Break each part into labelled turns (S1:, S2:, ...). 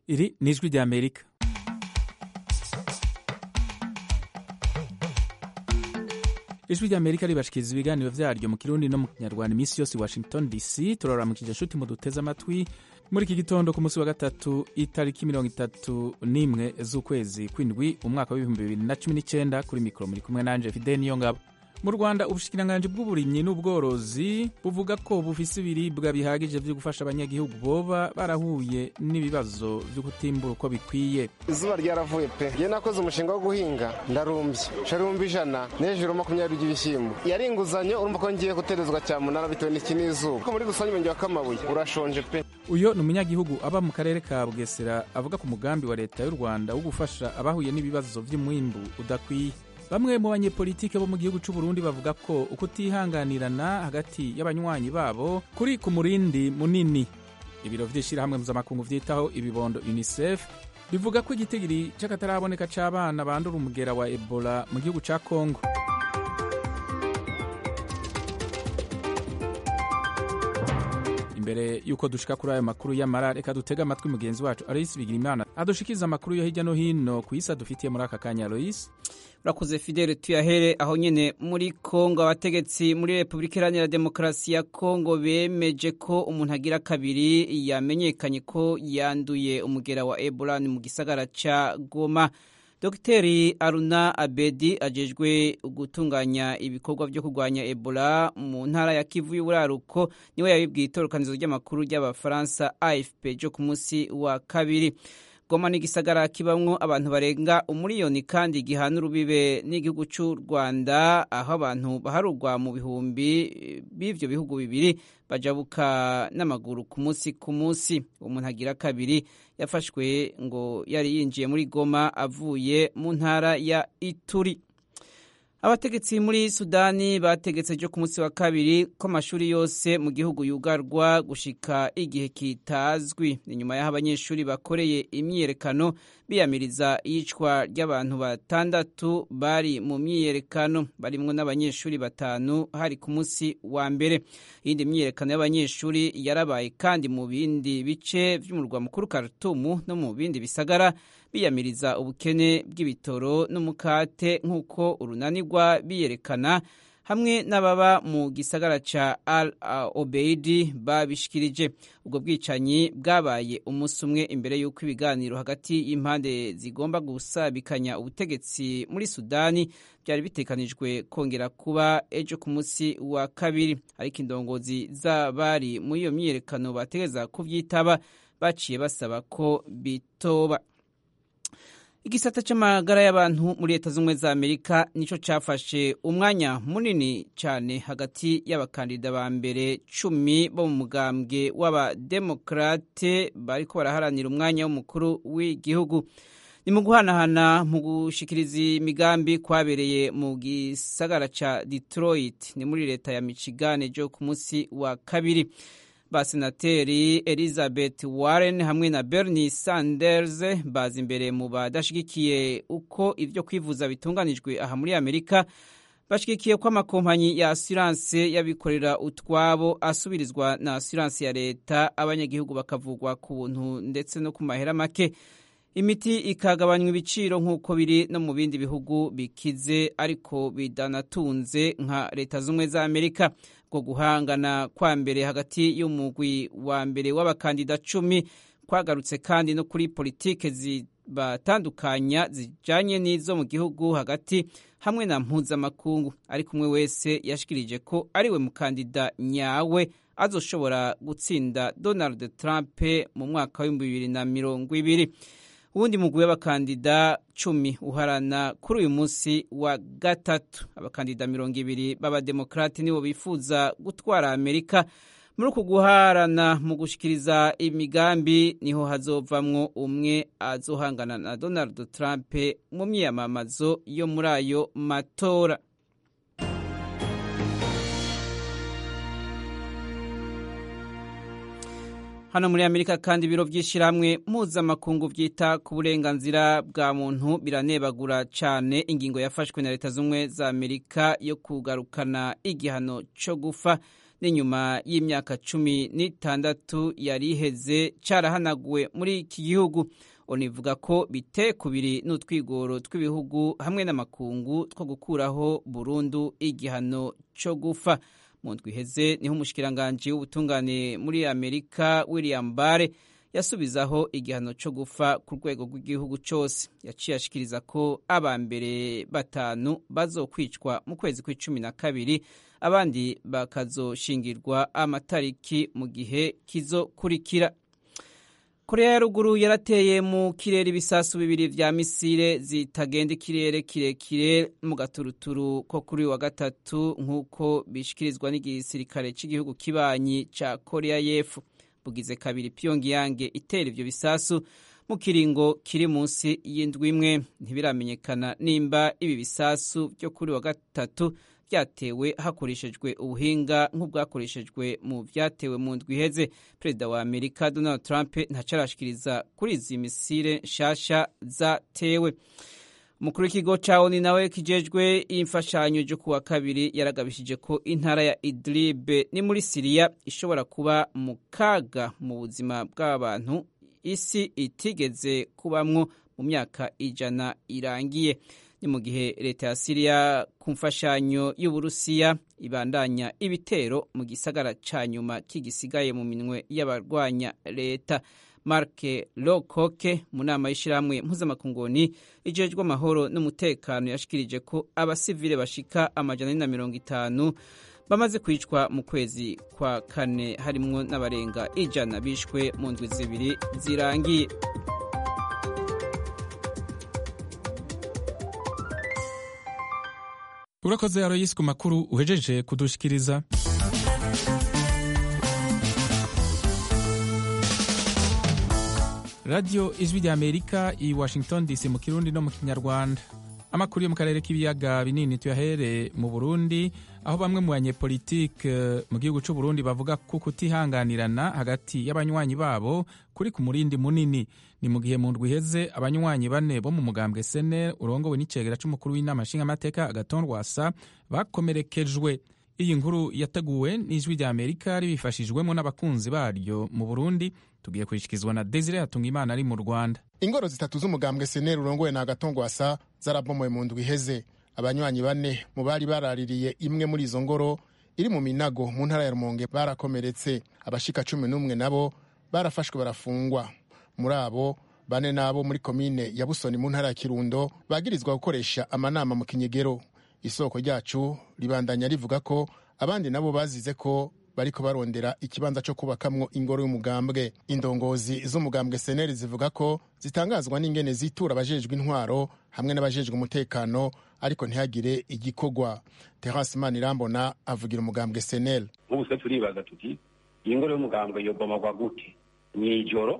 S1: iri ni ijwi rya amerika ijwi rya amerika ribashikiriza ibiganiro vyaryo mu kirundi no mu kinyarwanda iminsi yose i washington dc turaramukije nshuti muduteze amatwi muri iki gitondo ku munsi wa gatatu itariki mirongo itatu n'imwe z'ukwezi kw'indwi umwaka w'ibihumbi bibiri na cumi n'icenda kuri mikoro muri kumwe nanje fide niyo ngabo mu rwanda ubushikiranganji bw'uburimyi n'ubworozi buvuga ko bufise ibiribwa bihagije vyo gufasha abanyagihugu boba barahuye n'ibibazo vyo kutimbura uko bikwiye
S2: izuba ryaravuye pe ngiye nakoze umushinga wo guhinga ndarumbye sharumba ijana n'hejuru makumyabiri by'ibishyimbo yari inguzanyo urumva ko ngiye guterezwa cyamunara bitewe n'iki n'izuba ko muri rusange umurenge wa kamabuye urashonje pe
S1: uyo ni umunyagihugu aba mu karere ka bugesera avuga ku mugambi wa leta y'u rwanda wo gufasha abahuye n'ibibazo vy'umwimbu udakwiye bamwe mu banyepolitike bo mu gihugu c'u Burundi bavuga ko ukutihanganirana hagati y'abanywanyi babo kuri ku murindi munini ibiro vy'ishirahamwe mpuzamakungu vyitaho ibibondo unicef bivuga ko igitigiri c'akataraboneka c'abana bandura umugera wa ebola mu gihugu ca kongo imbere yuko dushika kuri ayo makuru y'amara reka dutege amatwi mugenzi wacu aloyisi bigirimana adushikiriza amakuru yo hirya no hino ku isi adufitiye muri aka kanya aloyisi
S3: urakoze fidele tuyahere aho nyine muri kongo abategetsi muri repubulika iharanira demokarasi ya kongo bemeje ko umuntu agira kabiri yamenyekanye ko yanduye umugera wa ebola ni mu gisagara ca goma dogiteri aruna abedi ajejwe gutunganya ibikorwa byo kurwanya ebola mu ntara ya kivu y'uburaruko niwe yabibwiye itorokanizo ry'amakuru ry'abafaransa afp ryo ku munsi wa kabiri goma ni igisagara kibamwo abantu barenga umuriyoni kandi gihana urubibe n'igihugu cy'u rwanda aho abantu baharugwa mu bihumbi b'ivyo bihugu bibiri bajabuka n'amaguru ku munsi ku munsi umuntu agira kabiri yafashwe ngo yari yinjiye muri goma avuye mu ntara ya ituri abategetsi muri sudani bategetse ryo ku munsi wa kabiri ko amashuri yose mu gihugu yugarwa gushika igihe kitazwi ni nyuma y'aho abanyeshuri bakoreye imyiyerekano biyamiriza iyicwa ry'abantu batandatu bari mu myiyerekano barimwo n'abanyeshuri batanu hari ku munsi wa mbere iyindi myiyerekano y'abanyeshuri yarabaye kandi mu bindi bice vy'umurwa mukuru Khartoum no mu bindi bisagara biyamiriza ubukene bw'ibitoro n'umukate nk'uko urunanirwa biyerekana hamwe n'ababa mu gisagara ca al obeidi babishikirije ubwo bwicanyi bwabaye umunsi umwe imbere y'uko ibiganiro hagati y'impande zigomba gusabikanya ubutegetsi muri sudani byari bitekanijwe kongera kuba ejo ku munsi wa kabiri ariko indongozi z'abari muri iyo myiyerekano bategeza kuvyitaba baciye basaba ko bitoba igisata c'amagara y'abantu muri leta z'ubumwe za amerika nico cafashe umwanya munini cyane hagati y'abakandida ba mbere cumi bo mu mugambwe w'abademokrate bariko baraharanira umwanya w'umukuru w'igihugu ni mu guhanahana mu gushikiriza imigambi kwabereye mu gisagara ca detroit ni muri leta ya michigan jo ku munsi wa kabiri basenateri elizabeth warren hamwe na bernie sanders baza imbere mu badashigikiye uko ibyo kwivuza bitunganijwe aha muri amerika bashigikiye ko amakompanyi ya asiranse y'abikorera utwabo asubirizwa na asiranse ya leta abanyagihugu bakavugwa ku buntu ndetse no ku mahera make imiti ikagabanywa ibiciro nk'uko biri no mu bindi bihugu bikize ariko bidanatunze nka leta z'ubumwe za amerika bwo guhangana kwa mbere hagati y'umugwi wa mbere w'abakandida cumi kwagarutse kandi no kuri politike zibatandukanya zijanye n'izo mu gihugu hagati hamwe na mpuzamakungu ariko umwe wese yashikirije ko ariwe mukandida nyawe azoshobora gutsinda donald trump mu mwaka w'ibihumbi bibiri na mirongo ibiri uwundi mugwi w'abakandida cumi uharana kuri uyu munsi wa gatatu abakandida mirongo ibiri b'abademokrati nibo bifuza gutwara amerika muri uku guharana mu gushikiriza imigambi niho hazovamwo umwe azohangana na donald trump mu myiyamamazo yo muri ayo matora hano muri amerika kandi ibiro by'ishyirahamwe mpuzamakungu byita ku burenganzira bwa muntu biranebagura cyane ingingo yafashwe na leta z'ubumwe za amerika yo kugarukana igihano cyo gufa n'inyuma y'imyaka cumi n'itandatu yari iheze carahanaguwe muri iki gihugu onivuga ko bite kubiri n'utwigoro tw'ibihugu hamwe n'amakungu two gukuraho burundu igihano co gufa mu ndwi iheze niho umushikiranganji w'ubutungane muri amerika william bare yasubizaho igihano co gufa ku rwego rw'igihugu cose yaciye ashikiriza ko aba mbere batanu bazokwicwa mu kwezi kw'icumi na kabiri abandi bakazoshingirwa amatariki mu gihe kizokurikira korea ya ruguru yarateye mu kirere ibisasu bibiri vya misile zitagenda ikirere kirekire mu gaturuturu ko kuri wa gatatu nk'uko bishikirizwa n'igisirikare cy'igihugu kibanyi ca korea y'epfo bugize kabiri pyongyang itera ivyo bisasu mu kiringo kiri munsi y'indwi imwe ntibiramenyekana nimba ibi bisasu vyo kuri wa gatatu vyatewe hakoreshejwe ubuhinga nk'ubwakoreshejwe mu vyatewe mu ndwi iheze perezida wa amerika donald trump ntacarashikiriza kuri izi misile nshasha zatewe umukuru w'ikigo ca oni nawe kijejwe imfashanyo ryo kuwa kabiri yaragabishije ko intara ya idlib ni muri siriya ishobora kuba mu kaga mu buzima bw'abantu isi itigeze kubamwo mu myaka ijana irangiye ni mu gihe leta ya siriya ku mfashanyo y'uburusiya ibandanya ibitero mu gisagara ca nyuma kigisigaye mu minwe y'abarwanya leta mark lokoke mu nama y'ishyirahamwe mpuzamakunguni ijejwe amahoro n'umutekano yashikirije ko abasivile bashika amajana ane na mirongo itanu bamaze kwicwa mu kwezi kwa kane harimwo n'abarenga ijana bishwe mu ndwi zibiri zirangiye
S1: urakoze aroyisi ku makuru uhejeje kudushikiriza radiyo ijwi rya amerika i washington dc mu kirundi no mu kinyarwanda amakuru yo mu karere k'ibiyaga binini tuyahere mu burundi aho bamwe mu banyepolitike mu gihugu cy'u burundi bavuga ko kutihanganirana hagati y'abanywanyi babo kuri ku murindi munini ni mu gihe mu ndwi iheze abanywanyi bane bo mu mugambwe sene urongowe n'icegera c'umukuru w'inama nshingamateka agaton rwasa bakomerekejwe iyi nkuru yateguwe n'ijwi rya amerika ribifashijwemo n'abakunzi baryo mu burundi tugiye kurishikizwa na desire hatungimana ari mu rwanda
S4: ingoro zitatu z'umugambwe seneri urongowe na agatongwasa zarabomoye mu ndwi iheze abanywanyi bane mu bari baraririye imwe muri izo ngoro iri mu minago mu ntara ya rumonge barakomeretse abashika cumi n'umwe nabo barafashwe barafungwa muri abo bane nabo muri komine ya busoni mu ntara ya kirundo bagirizwa gukoresha amanama mu kinyegero isoko ryacu ribandanya rivuga ko abandi nabo bazize ko bariko barondera ikibanza cyo kubakamwo ingoro y'umugambwe indongozi z'umugambwe seneri zivuga ko zitangazwa n'ingene zitura abajejwe intwaro hamwe n'abajejwe umutekano ariko ntihagire igikorwa terence manirambona avugira umugambwe seneri
S5: nk'ubu twe turibaza tuti iyi ngoro y'umugambwe yobomagwa gute mw'ijoro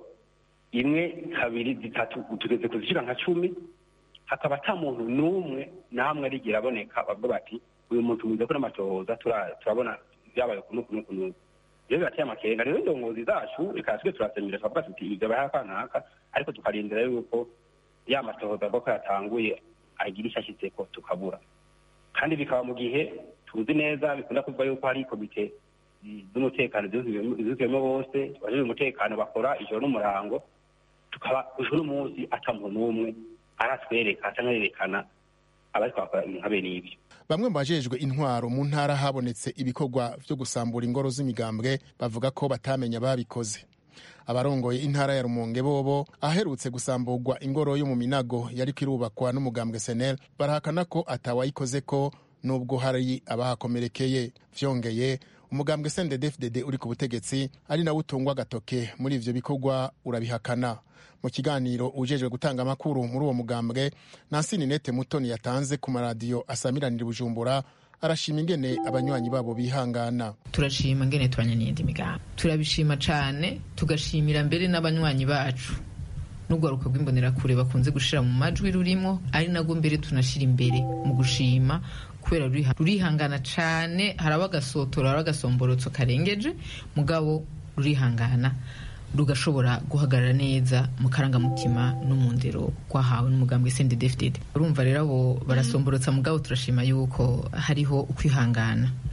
S5: imwe kabiri zitatu tugeze kuzishika nka cumi hakaba ata muntu n'umwe namwe arigira aboneka bavuga bati uyu muntu mwiza kuri amatohoza turabona byabaye kunu kunu kunu rero birateye amakenga rero indongozi zacu reka twe turasemera tukavuga tuti ibyo baha akanaka ariko tukarindira yuko ya matohoza ko yatanguye agira icyo ashyitseko tukabura kandi bikaba mu gihe tuzi neza bikunda kuvuga yuko hari komite z'umutekano zuzuyemo bose abajejwe umutekano bakora ijoro n'umurango tukaba ijoro n'umunsi ata muntu n'umwe aratwereka cyangwa yerekana abari twakora ibintu habe n'ibyo
S4: bamwe mu bajejwe intwaro mu ntara habonetse ibikorwa vyo gusambura ingoro z'imigambwe bavuga ko batamenya babikoze abarongoye intara ya rumonge bobo aherutse gusamburwa ingoro yo mu minago yariko irubakwa n'umugambwe senel barahakana ko atawayikoze ko nubwo hari abahakomerekeye vyongeye umugambwe sndefdd uri ku butegetsi ari nawe utungwa agatoke muri ivyo bikorwa urabihakana mu kiganiro ujejwe gutanga amakuru muri uwo mugambwe nansi ninete mutoni yatanze ku maradiyo asamiranira bujumbura arashima ingene abanywanyi babo bihangana
S6: turashima ingene tubanyaniye indi migambi turabishima cane tugashimira mbere n'abanywanyi bacu n'urwaruka rw'imbonerakure bakunze gushira mu majwi rurimo ari nabwo mbere tunashira imbere mu gushima kubera rurihangana cane haraba agasotora haraba agasomborotso karengeje mugabo rurihangana rugashobora guhagarara neza mu karangamutima no mu ndero rwahawe n'umugambwe sendedefdede urumva rero abo barasomborotsa mugabo turashima yuko hariho ukwihangana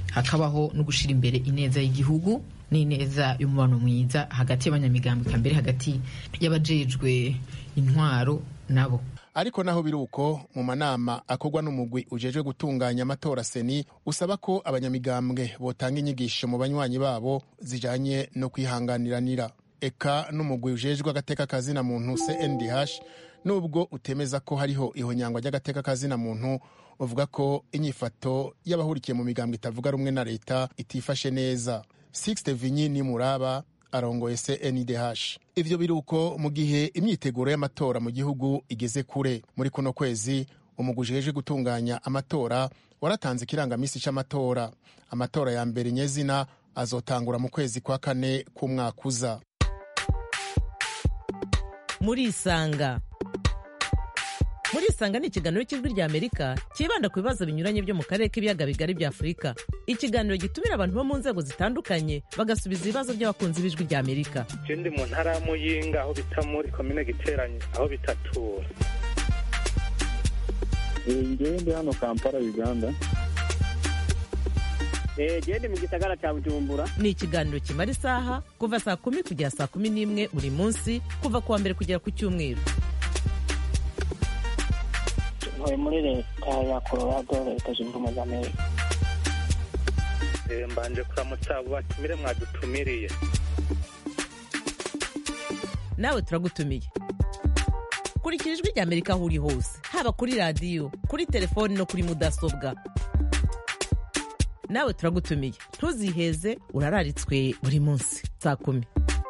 S6: hakabaho no gushyira imbere ineza y'igihugu n'ineza y'umubano mwiza hagati y'abanyamigambwe mbere hagati y'abajejwe intwaro nabo
S4: ariko naho biri uko mu manama akorwa n'umugwi ujejwe gutunganya amatora seni usaba ko abanyamigambwe botanga inyigisho mu banywanyi babo zijanye no kwihanganiranira eka n'umugwi ujejwe agateka kazina muntu cndh nubwo utemeza ko hariho ihonyangwa ry'agateka kazina muntu uvuga ko inyifato y'abahurikiye mu migambwe itavuga rumwe na leta itifashe neza sixte vinyi ni muraba arongoye cndh ivyo biri uko mu gihe imyiteguro y'amatora mu gihugu igeze kure muri kuno kwezi umugwi ujejwe gutunganya amatora waratanze ikirangamisi c'amatora amatora ya mbere nyezina azotangura mu kwezi kwa kane k'umwaka uza
S7: murisanga murisanga ni ikiganiro cy'ijwi rya amerika cyibanda ku bibazo binyuranye byo mu karere k'ibiyaga bigari bya afurika ikiganiro gitumira abantu bo mu nzego zitandukanye bagasubiza ibibazo by'abakunzi b'ijwi rya amerika
S8: je ndi mu ntara ya muyinga aho bita muri komine giteranye aho bitatura
S9: ngewe ndi hano kampala uganda
S10: gende mu gisagara cya bujumbura
S7: ni ikiganiro kimara isaha kuva saa kumi kugera saa kumi n'imwe buri munsi kuva ku wa mbere kugera ku cyumweru
S10: ntuye muri leta ya colorado leta zunze ubumwe za amerika
S8: mbanje kuramutsa abo batumire mwadutumiriye
S7: nawe turagutumiye kurikira ijwi rya amerika aho uri hose haba kuri radiyo kuri telefoni no kuri mudasobwa nawe turagutumiye ntuziheze urararitswe buri munsi saa kumi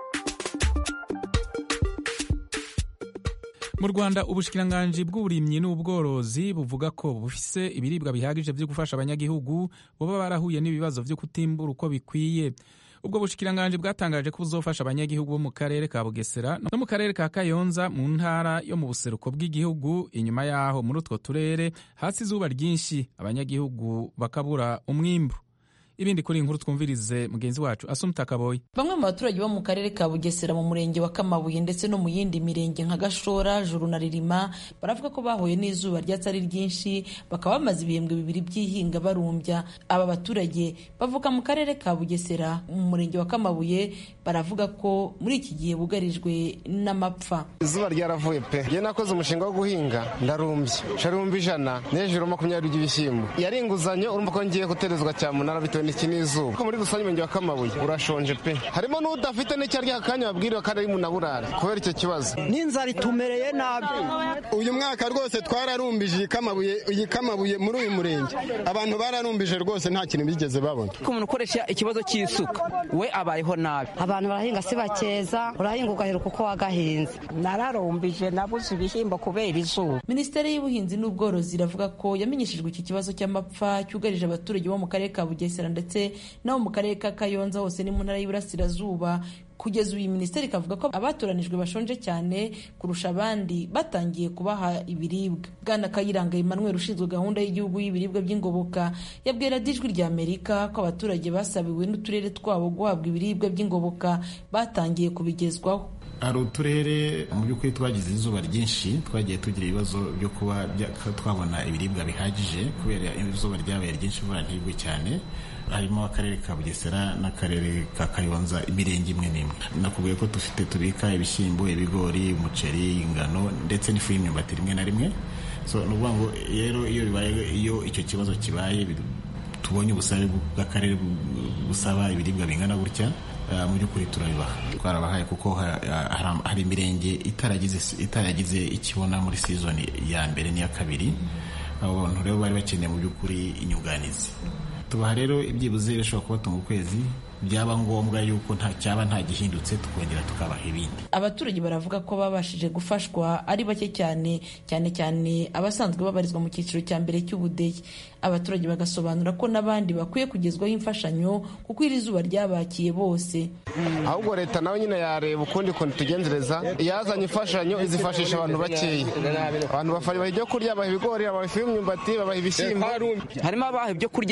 S1: mu rwanda ubushikiranganji bw'uburimyi n'ubworozi buvuga ko bufise ibiribwa bihagije byo gufasha abanyagihugu baba barahuye n'ibibazo byo kutimbura uko bikwiye ubwo bushikiranganji bwatangaje ko buzofasha abanyagihugu bo mu karere ka bugesera no mu karere ka kayonza mu ntara yo mu buseruko bw'igihugu inyuma yaho muri utwo turere hasi izuba ryinshi abanyagihugu bakabura umwimbu ibindi kuri inkuru twumvirize mugenzi wacu asumta kaboyi
S11: bamwe mu baturage bo mu karere ka bugesera mu murenge wa kamabuye ndetse no mu yindi mirenge nka gashora juru na ririma baravuga ko bahuye n'izuba ryatsi ari ryinshi bakaba bamaze ibihembwe bibiri by'ihinga barumbya aba baturage bavuka mu karere ka bugesera mu murenge wa kamabuye baravuga ko muri iki gihe bugarijwe n'amapfa
S2: izuba ryaravuye pe njye nakoze umushinga wo guhinga ndarumbye sharumba ijana n'hejuru makumyabiri by'ibishyimbo yari inguzanyo urumva ko ngiye guterezwa cyamunara bitewe n'iki n'izuba ko muri rusange umurenge wa kamabuye urashonje pe harimo n'udafite n'icyo arya akanya babwiriwe kandi ari mu naburare kubera icyo kibazo
S12: n'inzara itumereye nabi
S13: uyu mwaka rwose twararumbije iyi kamabuye iyi kamabuye muri uyu murenge abantu bararumbije rwose nta kintu bigeze babona
S12: ko umuntu ukoresha ikibazo cy'isuka we abayeho nabi
S14: abantu barahinga si bakeza urahinga ugaheruka uko wagahinze
S15: nararumbije nabuze ibishyimbo kubera izuba
S11: minisiteri y'ubuhinzi n'ubworozi iravuga ko yamenyeshejwe iki kibazo cy'amapfa cyugarije abaturage bo mu karere ka bugesera ndetse no mu karere ka kayonza hose ni mu ntara y'iburasirazuba kugeza ubu iyi minisiteri ikavuga ko abatoranijwe bashonje cyane kurusha abandi batangiye kubaha ibiribwa bwana kayiranga emmanuel ushinzwe gahunda y'igihugu y'ibiribwa by'ingoboka yabwira ijwi rya amerika ko abaturage basabiwe n'uturere twabo guhabwa ibiribwa by'ingoboka batangiye kubigezwaho
S16: hari uturere mu by'ukuri twagize izuba ryinshi twagiye tugira ibibazo byo kuba twabona ibiribwa bihagije kubera izuba ryabaye ryinshi imvura ntigwe cyane harimo akarere ka bugesera n'akarere ka kayonza imirenge imwe n'imwe nakubwiye ko dufite tubika ibishyimbo ibigori umuceri ingano ndetse n'ifu y'imyumbati rimwe na rimwe so ni ukuvuga ngo rero iyo bibaye iyo icyo kibazo kibaye tubonye ubusabe bw'akarere busaba ibiribwa bingana gutya mu by'ukuri turabibaha twarabahaye kuko hari imirenge itaragize ikibona muri sizoni ya mbere n'iya kabiri abo bantu rero bari bakeneye mu by'ukuri inyunganizi tubaha rero ibyibuze bishobora kubatunga ukwezi byaba ngombwa yuko nta cyaba nta gihindutse tukongera tukabaha ibindi
S11: abaturage baravuga ko babashije gufashwa ari bake cyane cyane cyane abasanzwe babarizwa mu cyiciro cya mbere cy'ubudehe abaturage bagasobanura ko n'abandi bakwiye kugezwaho imfashanyo kuko iri zuba ryabakiye bose
S2: ahubwo leta nawe nyine yareba ukundi kuntu tugenzereza yazanye imfashanyo izifashisha abantu bakeya abantu babaha ibyo kurya babaha ibigori babaha ifu y'imyumbati babaha ibishyimbo
S12: harimo abaha ibyo kurya iyo lisiti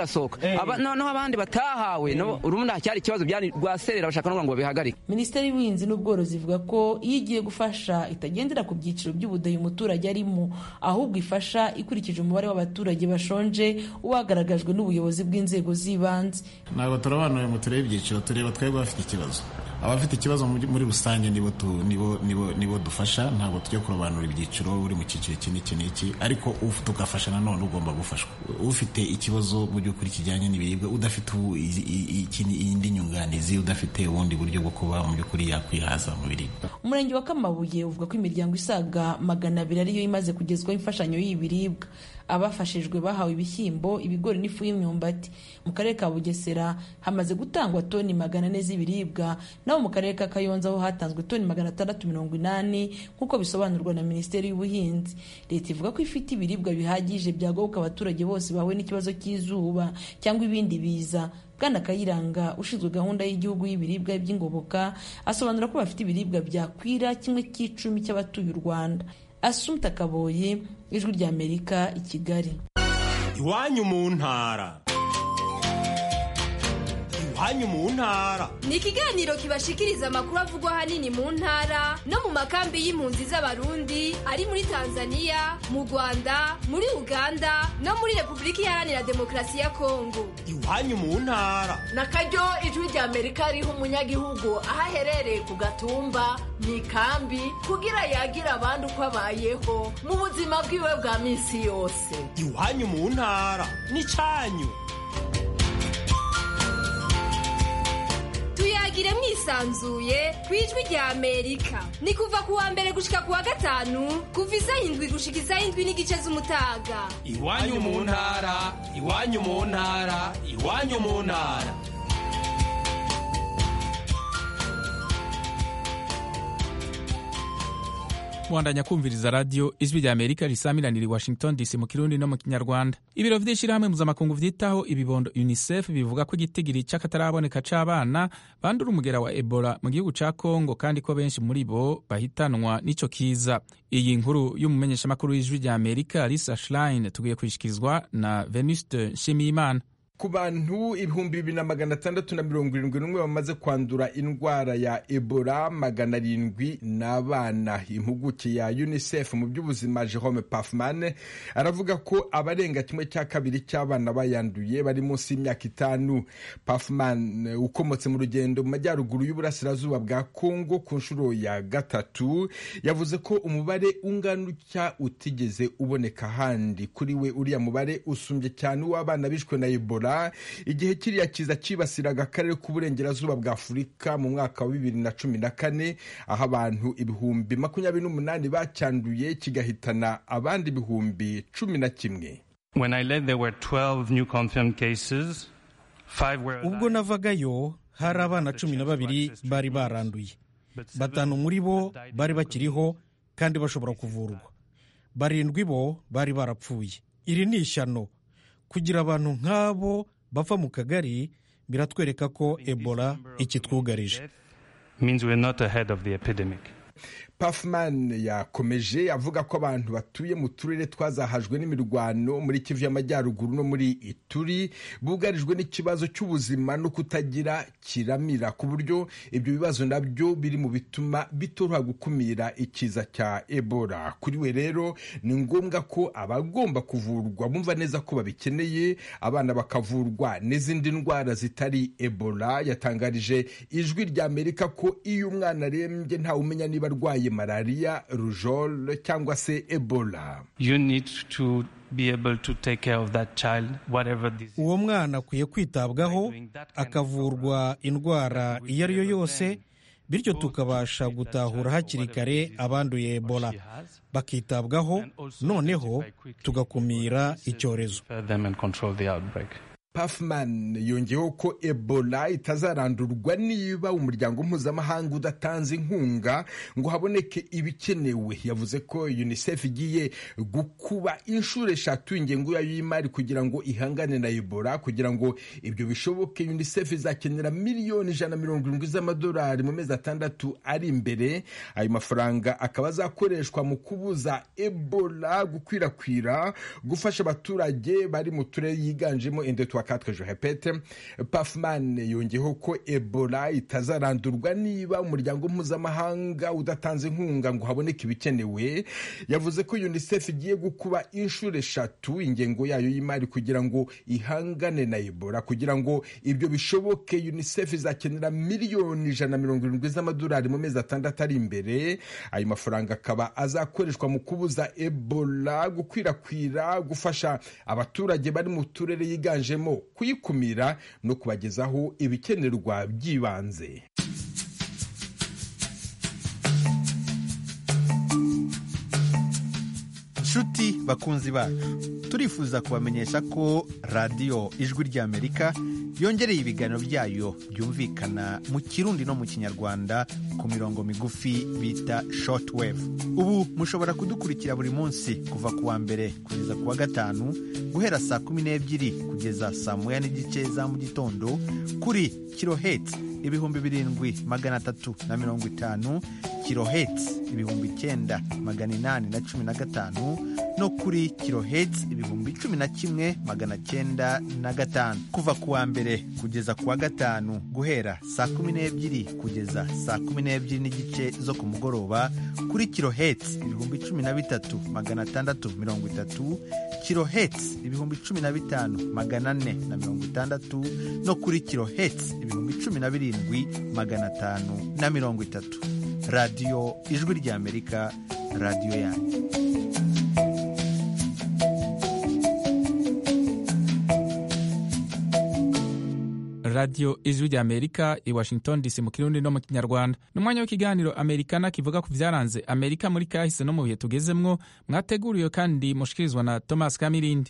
S12: birasohoka Aba- noneho abandi batahawe no urumva cyari ikibazo byari rwaserera bashaka no ngo babihagarike
S11: minisiteri y'ubuhinzi n'ubworozi ivuga ko iyo igiye gufasha itagendera ku byiciro by'ubudehe umuturage arimo ahubwo ifasha ikurikije umubare w'abaturage bashonje wagaragajwe n'ubuyobozi bw'inzego z'ibanze
S16: ntabwo turabanuye ngo turebe ibyiciro tureba twebwe bafite ikibazo abafite ikibazo muri muri rusange nibo tu- nibo nibo nibo dufasha ntabwo tujya kurobanura ibyiciro uri mu cyiciro iki n'iki n'iki ariko uf- tugafasha nanone ugomba gufashwa ufite ikibazo mu by'ukuri kijyanye n'ibiribwa udafite ubu- i- i- ikindi- indi nyunganizi udafite ubundi buryo bwo kuba mu by'ukuri yakwihaza mu biribwa
S11: umurenge wa kamabuye uvuga ko imiryango isaga magana abiri ariyo imaze kugezwaho imfashanyo y'ibiribwa abafashijwe bahawe ibishyimbo ibigori n'ifu y'imyumbati mu karere ka bugesera hamaze gutangwa toni magana ane z'ibiribwa naho mu karere ka kayonza ho hatanzwe toni magana atandatu mirongo inani nk'uko bisobanurwa na minisiteri y'ubuhinzi leta ivuga ko ifite ibiribwa bihagije byagoboka abaturage bose bahuye n'ikibazo cy'izuba cyangwa ibindi biza bwana kayiranga ushinzwe gahunda y'igihugu y'ibiribwa by'ingoboka asobanura ko bafite ibiribwa byakwira kimwe cy'icumi cy'abatuye u rwanda asumta kaboye ijwi ry'amerika i kigali
S17: iwanyu mu ntara iwanyu mu ntara
S18: ni ikiganiro kibashikiriza amakuru avugwa ahanini mu ntara no mu makambi y'impunzi z'abarundi ari muri tanzania mu rwanda muri uganda no muri repubulika iharanira demokarasi ya kongo
S17: iwanyu mu ntara
S19: na karyo ijwi rya amerika riha umunyagihugu aho aherereye ku gatumba mu ikambi kugira yagira abandi uko abayeho mu buzima bwiwe bwa minsi yose
S17: iwanyu mu ntara n'icyanyu
S18: tuyagire mwisanzuye ku ijwi rya amerika ni kuva ku wa mbere gushika ku wa gatanu kuva isaha indwi gushika isaha indwi n'igice z'umutaga
S17: iwanyu mu ntara iwanyu mu ntara iwanyu mu ntara
S1: mwandanya kumviriza radiyo ijwi rya amerika risamiranira i washington dc mu kirundi no mu kinyarwanda ibiro vy'ishirahamwe mpuzamakungu vyitaho ibibondo unicef bivuga ko igitigiri c'akataraboneka c'abana bandura umugera wa ebola mu gihugu ca congo kandi ko benshi muri bo bahitanwa n'ico kiza iyi nkuru y'umumenyeshamakuru w'ijwi rya amerika lisa schlein tugiye kwishikirizwa na venuste nshimiyimana
S20: ku bantu ibihumbi bibiri na magana atandatu na mirongo irindwi n'umwe bamaze kwandura indwara ya ebola magana arindwi n'abana impuguke ya unicef mu by'ubuzima jerome pafman aravuga ko abarenga kimwe cya kabiri cy'abana bayanduye bari munsi y'imyaka itanu pafman ukomotse mu rugendo mu majyaruguru y'uburasirazuba bwa congo ku nshuro ya gatatu yavuze ko umubare ungana utya utigeze uboneka ahandi kuri we uriya mubare usumbye cyane uw'abana bishwe na ebola igihe kiriya kiza cyibasiraga akarere k'uburengerazuba bwa afurika mu mwaka wa bibiri na cumi na kane aho abantu ibihumbi makumyabiri n'umunani bacyanduye kigahitana abandi ibihumbi cumi na kimwe
S21: When I left, there were 12 new confirmed cases. Five were
S22: ubwo navagayo hari abana cumi na babiri bari baranduye batanu muri bo bari bakiriho kandi bashobora kuvurwa barindwi bo bari barapfuye iri ni ishyano kugira abantu nk'abo bava mu kagari biratwereka ko ebola ikitwugarije
S21: means we're not ahead of the epidemic.
S20: pafman yakomeje avuga ko abantu batuye mu turere twazahajwe n'imirwano muri kivu y'amajyaruguru no muri ituri bugarijwe n'ikibazo cy'ubuzima no kutagira kiramira ku buryo ibyo bibazo nabyo biri mu bituma bitoroha gukumira ikiza cya ebola kuri we rero ni ngombwa ko abagomba kuvurwa bumva neza ko babikeneye abana bakavurwa n'izindi ndwara zitari ebola yatangarije ijwi rya amerika ko iyo umwana arembye ntawe umenya niba arwaye malariya rujol cyangwa se ebola
S21: You need to be able to take care of that child, whatever disease.
S22: uwo mwana akwiye kwitabwaho akavurwa indwara iyo ari yo yose bityo tukabasha gutahura hakiri kare abanduye ebola bakitabwaho noneho tugakumira icyorezo
S21: them and control the outbreak.
S20: pafman yongeyeho ko ebola itazarandurwa niba umuryango mpuzamahanga udatanze inkunga ngo haboneke ibikenewe yavuze ko unicef igiye gukuba inshuro eshatu ingengo yayo y'imari kugira ngo ihangane na ebola kugira ngo ibyo bishoboke unicef izakenera miliyoni ijana na mirongo irindwi z'amadolari mu mezi atandatu ari imbere ayo mafaranga akaba azakoreshwa mu kubuza ebola gukwirakwira gufasha abaturage bari mu turere yiganjemo endetwa quatre je répète pafman yongeyeho ko ebola itazarandurwa niba umuryango mpuzamahanga udatanze inkunga ngo haboneke ibikenewe yavuze ko unicef igiye gukuba inshuro eshatu ingengo yayo y'imari kugira ngo ihangane na ebola kugira ngo ibyo bishoboke unicef izakenera miliyoni ijana na mirongo irindwi z'amadolari mu mezi atandatu ari imbere ayo mafaranga akaba azakoreshwa mu kubuza ebola gukwirakwira gufasha abaturage bari mu turere yiganjemo kuyikumira no kubagezaho ibikenerwa by'ibanze
S3: nshuti bakunzi bacu turifuza kubamenyesha ko radiyo ijwi ry'amerika yongereye ibiganiro byayo byumvikana mu kirundi no mu kinyarwanda ku mirongo migufi bita shortwave ubu mushobora kudukurikira buri munsi kuva ku wa mbere kugeza ku wa gatanu guhera saa kumi n'ebyiri kugeza saa moya n'igice za mu gitondo kuri kiloheti ibihumbi birindwi magana atatu na mirongo itanu kiloheti ibihumbi icyenda magana inani na cumi na gatanu no kuri kiloheti ibihumbi cumi na kimwe magana cyenda na gatanu kuva ku wa mbere kugeza ku wa gatanu guhera saa kumi n'ebyiri kugeza saa kumi n'ebyiri n'igice zo ku mugoroba kuri kiloheti ibihumbi cumi na bitatu magana atandatu mirongo itatu kiloheti ibihumbi cumi na bitanu magana ane na mirongo itandatu no kuri kiloheti ibihumbi cumi na birindwi magana atanu na mirongo itatu radiyo ijwi ry'amerika radiyo yanyu
S1: radiyo ijwi rya amerika i washington dc mu kirundi no mu kinyarwanda ni umwanya w'ikiganiro amerikana kivuga ku byaranze amerika muri kahise no mu bihe tugezemwo mwateguriwe kandi mushikirizwa na thomas kamirindi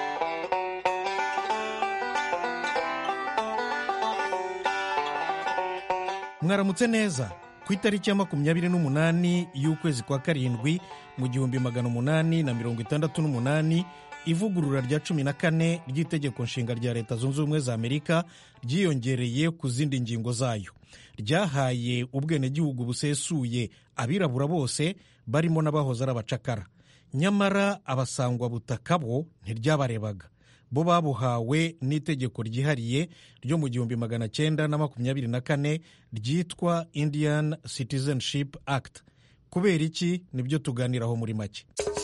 S22: mwaramutse neza ku itariki ya makumyabiri n'umunani y'ukwezi kwa karindwi mu gihumbi magana umunani na mirongo itandatu n'umunani ivugurura rya cumi na kane ry'itegeko nshinga rya leta zunze ubumwe za amerika ryiyongereye ku zindi ngingo zayo ryahaye ubwenegihugu busesuye abirabura bose barimo n'abahoze ari abacakara nyamara abasangwabutaka bo ntiryabarebaga bo babuhawe n'itegeko ryihariye ryo mu gihumbi magana cyenda na makumyabiri na kane ryitwa indian citizenship act kubera iki nibyo tuganiraho muri make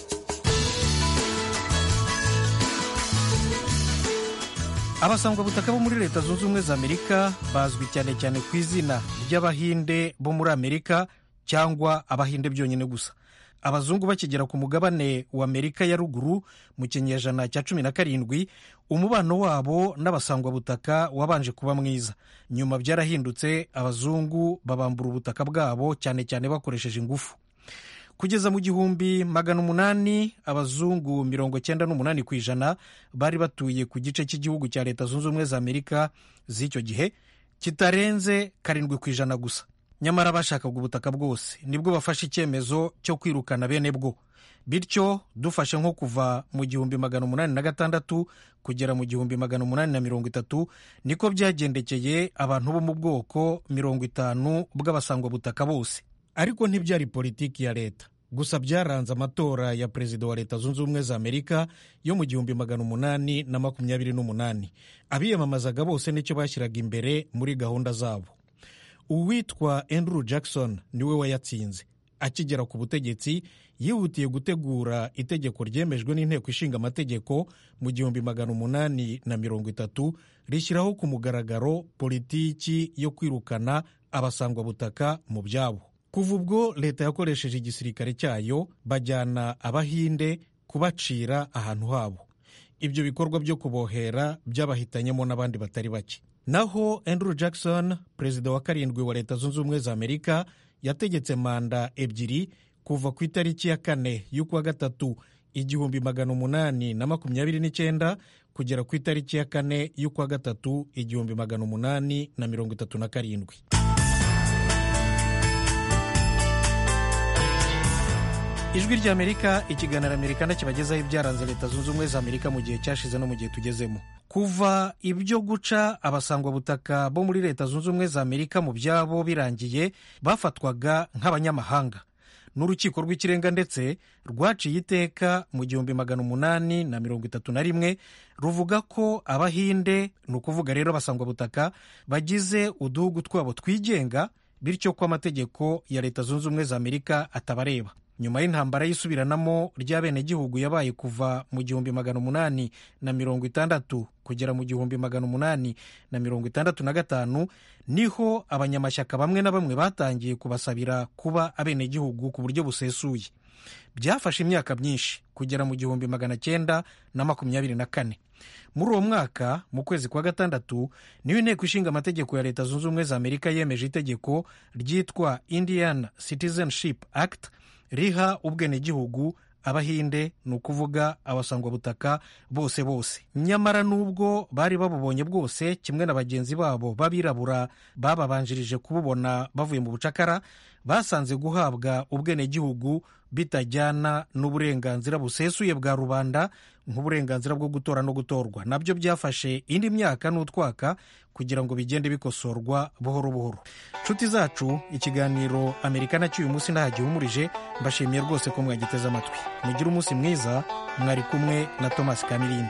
S22: abasangwabutaka bo muri leta zunze ubumwe za amerika bazwi cyane cyane ku izina ry'abahinde bo muri amerika cyangwa abahinde byonyine gusa abazungu bakigera ku mugabane wa amerika ya ruguru mu kinyejana cya cumi na karindwi umubano wabo n'abasangwabutaka wabanje kuba mwiza nyuma byarahindutse abazungu babambura ubutaka bwabo cyane cyane bakoresheje ingufu kugeza mu gihumbi magana umunani abazungu mirongo cyenda n'umunani ku ijana bari batuye ku gice cy'igihugu cya leta zunze ubumwe za amerika z'icyo gihe kitarenze karindwi ku ijana gusa nyamara bashakaga ubutaka bwose nibwo bafashe icyemezo cyo kwirukana bene bwo bityo dufashe nko kuva mu gihumbi magana umunani na gatandatu kugera mu gihumbi magana umunani na mirongo itatu niko byagendekeye abantu bo mu bwoko mirongo itanu bw'abasangwabutaka bose ariko ntibyari politiki ya leta gusa byaranze amatora ya perezida wa leta zunze ubumwe za amerika yo mu gihumbi magana umunani na makumyabiri n'umunani abiyamamazaga bose nicyo bashyiraga imbere muri gahunda zabo uwitwa andrew jackson niwe wayatsinze akigera ku butegetsi yihutiye gutegura itegeko ryemejwe n'inteko ishinga amategeko mu gihumbi magana umunani na mirongo itatu rishyiraho ku mugaragaro politiki yo kwirukana abasangwabutaka mu byabo kuva ubwo leta yakoresheje igisirikare cyayo bajyana abahinde kubacira ahantu habo ibyo bikorwa byo kubohera byabahitanyemo n'abandi batari bake naho andrew jackson perezida wa karindwi wa leta zunze ubumwe za amerika yategetse manda ebyiri kuva ku itariki ya kane y'ukwa gatatu igihumbi magana umunani na makumyabiri n'icyenda kugera ku itariki ya kane y'ukwa gatatu igihumbi magana umunani na mirongo itatu na karindwi ijwi ry'amerika ikiganiro amerika kibagezaho ibyaranze leta zunze ubumwe za amerika mu gihe cyashize no mu gihe tugezemo kuva ibyo guca abasangwabutaka bo muri leta zunze ubumwe za amerika mu byabo birangiye bafatwaga nk'abanyamahanga n'urukiko rw'ikirenga ndetse rwaciye iteka mu gihumbi magana umunani na mirongo itatu na rimwe ruvuga ko abahinde ni ukuvuga rero abasangwabutaka bagize uduhugu twabo twigenga bityo ko amategeko ya leta zunze ubumwe za amerika atabareba nyuma y'intambara y'isubiranamo ry'abenegihugu yabaye kuva mu gihumbi magana umunani na mirongo itandatu kugera mu gihumbi magana umunani na mirongo itandatu na gatanu niho abanyamashyaka bamwe na bamwe batangiye kubasabira kuba abenegihugu ku buryo busesuye byafashe imyaka myinshi kugera mu gihumbi magana cyenda na makumyabiri na kane muri uwo mwaka mu kwezi kwa gatandatu niyo inteko ishinga amategeko ya leta zunze ubumwe za amerika yemeje itegeko ryitwa indian citizenship act riha ubwenegihugu abahinde ni ukuvuga abasangwabutaka bose bose nyamara n'ubwo bari babubonye bwose kimwe na bagenzi babo b'abirabura bababanjirije kububona bavuye mu bucakara basanze guhabwa ubwenegihugu bitajyana n'uburenganzira busesuye bwa rubanda nk'uburenganzira bwo gutora no gutorwa nabyo byafashe indi myaka n'utwaka kugira ngo bigende bikosorwa buhoro buhoro nshuti zacu ikiganiro amerika nacyo uyu munsi ntahagihumurije mbashimiye rwose ko mwagiteze amatwi mugire umunsi mwiza mwari kumwe na thomas kamirindi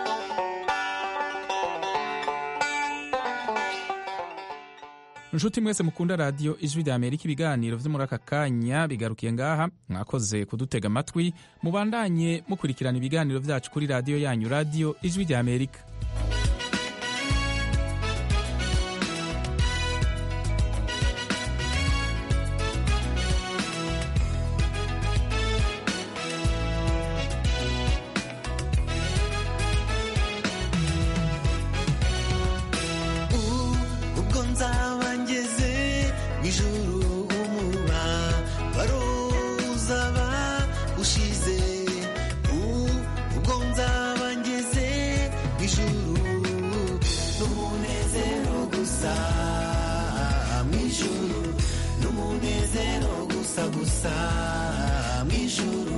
S1: inshuti mwese mukunda radiyo ijwi rya amerika ibiganiro byo muri aka kanya bigarukiye ngaha mwakoze kudutega amatwi mubandanye mukurikirana ibiganiro byacu kuri radiyo yanyu radiyo ijwi rya amerika
S5: ubwo nzaba ngeze mu ijuru umuba baruzaba ushize ubwo nzaba ngeze mu ijuru n'umunezero gusa mu ijuru n'umunezero gusa gusa mu ijuru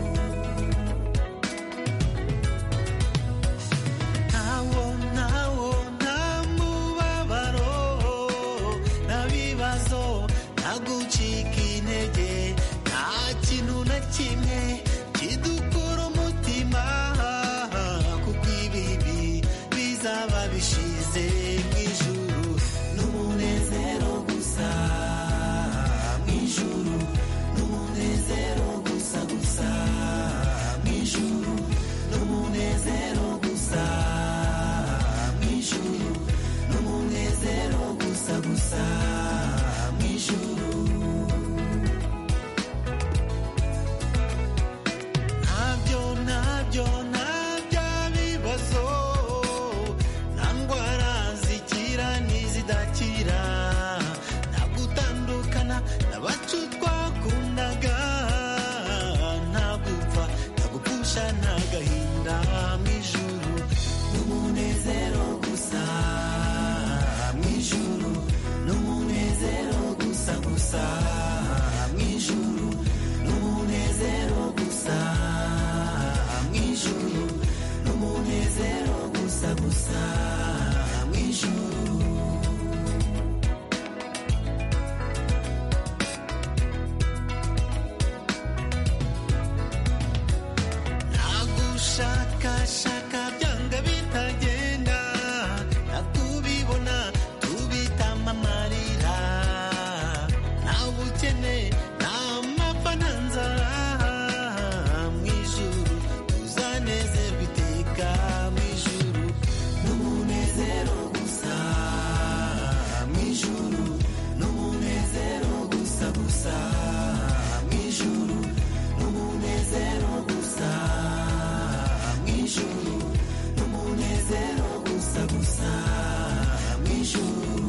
S5: ntawo ntawo nta mubabaro nta bibazo nta gucika intege nta kintu na kimwe kidukura umutima kuko ibibi bizaba bishize mu ijuru n'umunezero gusa mu ijuru n'umunezero gusa gusa mu ijuru n'umunezero gusa mu ijuru n'umunezero gusa gusa mu ijuru ntabyo ntabyo ntabya bibazo nta ndwara zikira n'izidakira nta gutandukana n'abacu twakundaga nta gupfa nta gupfusha nta gahinda mu ijuru n'umunezero gusa mu ijuru n'umunezero gusa gusa mu ijuru n'umunezero gusa mu ijuru n'umunezero gusa gusa mu ijuru nagushakashaka byanga bitagenda nakubibona tubitama amarira nta bukene nta mapfa nta nzara mu ijuru tuzanezerwa iteka mu ijuru n'umunezero gusa mu ijuru n'umunezero gusa gusa mu ijuru n'umunezero gusa mu ijuru n'umunezero gusa gusa mu ijuru